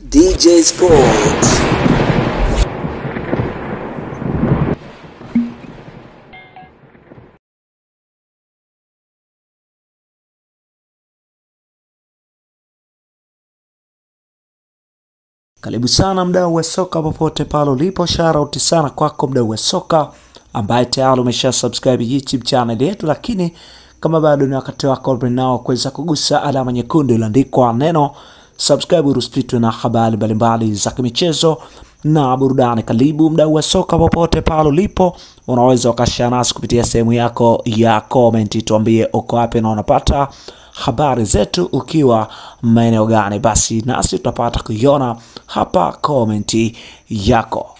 DJ Sports. Karibu sana mdau wa soka popote pale ulipo, shout sana kwako mdau wa soka ambaye tayari umesha subscribe YouTube channel yetu, lakini kama bado ni wakati wako nao kuweza kugusa alama nyekundu iliyoandikwa neno subscribe, urusititwe na habari mbalimbali za kimichezo na burudani. Karibu mdau wa soka popote pale ulipo, unaweza ukashare nasi kupitia sehemu yako ya comment, tuambie uko wapi na unapata habari zetu ukiwa maeneo gani, basi nasi tutapata kuiona hapa komenti yako.